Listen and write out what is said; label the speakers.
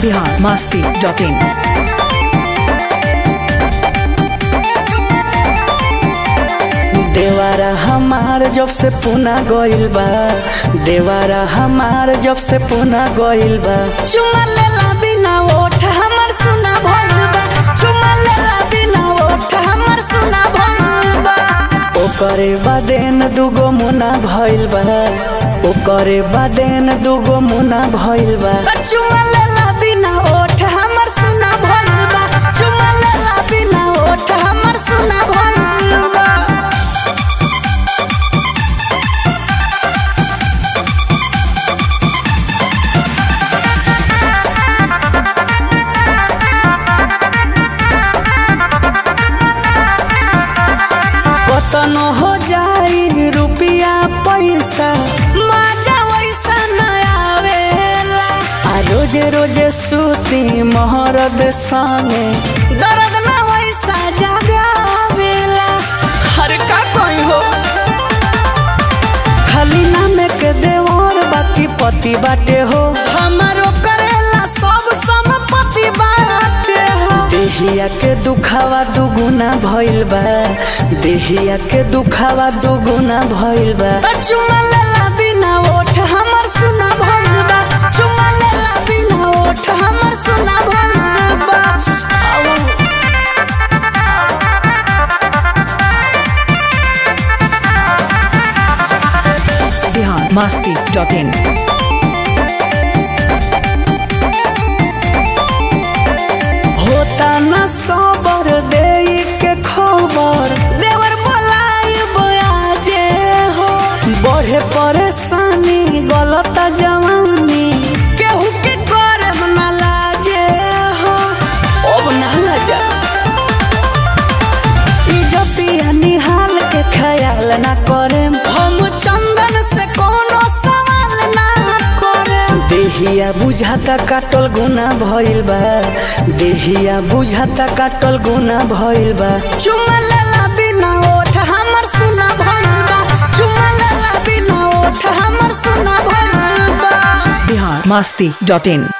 Speaker 1: Bihar Masti dot in
Speaker 2: देवारा हमार जब से पुना गइल बा देवारा हमार जब से पुना गइल बा चुमा लेला बिना ओठ हमर सुना भइल बा चुमा लेला बिना ओठ हमर सुना भइल बा ओकरे बादेन दुगो मुना भइल बा ओकरे बादेन दुगो मुना भइल बा चुमा लेला बिना ओठ हमर सुना भइल बा चुमा लेला बिना ओठ हमर सुना भइल बा कतनो हो जाई रुपिया पैसा मजा वैसा न आवेला आ रोजे रोजे सूती मोहरद संगे दर्द न वैसा जगावेला हर का कोई हो खाली नामे के देवर बाकी पति बाटे हो हमारो करेला सब संपत्ति बाटे हो देहिया के दुखावा दुगुना भइल बा देहिया के दुखावा दुगुना भइल बा त चुमा लेला बिना ओठ हमर सुना भइल बा चुमा लेला बिना ओठ हमर सुना भइल बा आऊ।
Speaker 1: बिहार मस्ती डॉट इन
Speaker 2: होता न सबर दे के खबर देवर बोलाई बयाजे हो बढ़े परेशानी गलत जवानी केहू के करब न लाजे हो अब न लजा इज्जतिया निहाल के ख्याल न करे हम चंदन से कोनो सवाल ना करे देहिया बुझाता काटल गुना भइल बा देहिया बुझाता काटल गुना भइल बा चुमा लेला बिना ओठ हमर सुना भइल बा चुमा लेला बिना ओठ हमर सुना भइल बा
Speaker 1: बिहार मस्ती डॉट इन